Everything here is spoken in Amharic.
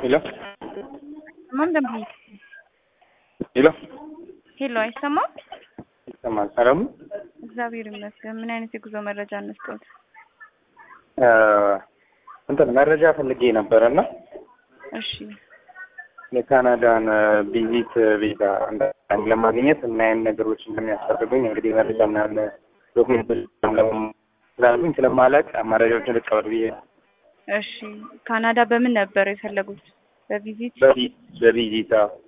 ሄሎ ማን ደምብ ሄሎ ሄሎ፣ አይሰማም? ይሰማል። ሰላም ነው? እግዚአብሔር ይመስገን። ምን አይነት የጉዞ መረጃ እንስጠት? እ እንትን መረጃ ፈልጌ ነበር እና እሺ፣ የካናዳን ቪዚት ቪዛ አንዳንድ ለማግኘት ምን አይነት ነገሮች እንደሚያስፈልጉኝ እንግዲህ መረጃ ምናምን ዶክሜንቶች ስላሉኝ ስለማላውቅ መረጃዎችን ልቀበል ብዬ ነው። እሺ። ካናዳ በምን ነበር የፈለጉት? በቪዚት በቪ- በቪዚት አዎ።